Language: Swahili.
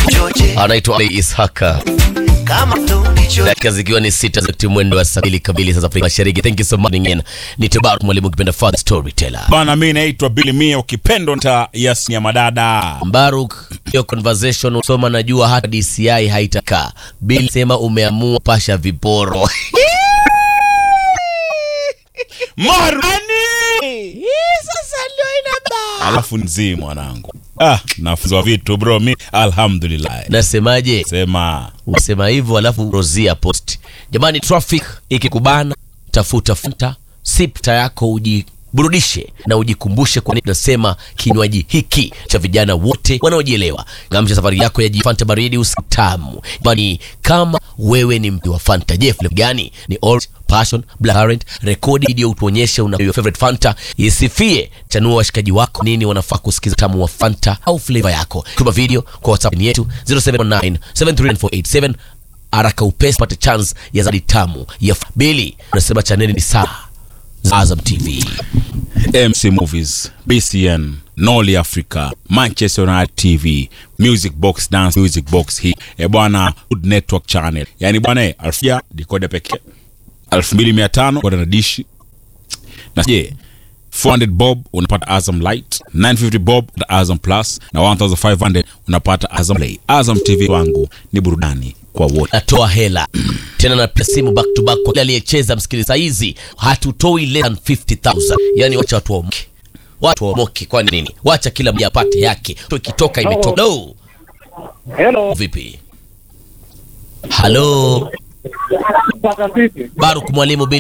anaitwa Ali Ishaka. Dakika zikiwa ni sita za kutimia mwendo wa saa mbili kamili sasa Afrika Mashariki. Thank you so much again. Ni Tabarak mwalimu kipenda father storyteller. Bana, mi naitwa Billy Mia, ukipendo nta Yasni ya madada. Mbaruk, hiyo conversation usoma, najua hata DCI haitakaa. Bill sema umeamua pasha viporo. Marani! Sasa ndio inaba. Alafu nzii mwanangu. Ah, nafunzwa vitu bro, mi alhamdulillah. Nasemaje? Sema Unasema hivyo alafu rozia post. Jamani, traffic ikikubana, tafuta Fanta, sipta yako ujiburudishe na ujikumbushe kwa nini nasema kinywaji hiki cha vijana wote wanaojielewa. Ngamsha safari yako ya Fanta baridi usitamu. Jamani, kama wewe ni mtu wa Fanta, je, flavor gani? Ni orange, passion, blackcurrant. Rekodi video utuonyeshe una your favorite Fanta, isifie. Chanua washikaji wako nini wanafaa kusikiza tamu wa Fanta au flavor yako. Tuma video kwa WhatsApp yetu 0719 73947 haraka upesi pate chance ya zadi tamu ya Bili. Unasema chaneli ni saa za Azam TV. MC Movies, BCN, Noli Africa, Manchester United TV, Music Box Dance, Music Box hii. E bwana, Good Network Channel. Yaani bwana, eh, elfu ya dekoda pekee. 2500 kwa na dishi. Na je, 400 bob unapata Azam Light, 950 bob na Azam Plus na 1500 unapata Azam Play. Azam TV wangu ni burudani kwa wote. Natoa hela tena na pia simu back to back kwa kila aliyecheza. Msikiliza, hizi hatutoi less than 50000 yani, wacha watu waomoke, watu waomoke. Kwa nini? Wacha kila mmoja apate yake, to ikitoka imetoka. No, Hello. vipi? Halo, Paka vipi? Baruk mwalimu Bili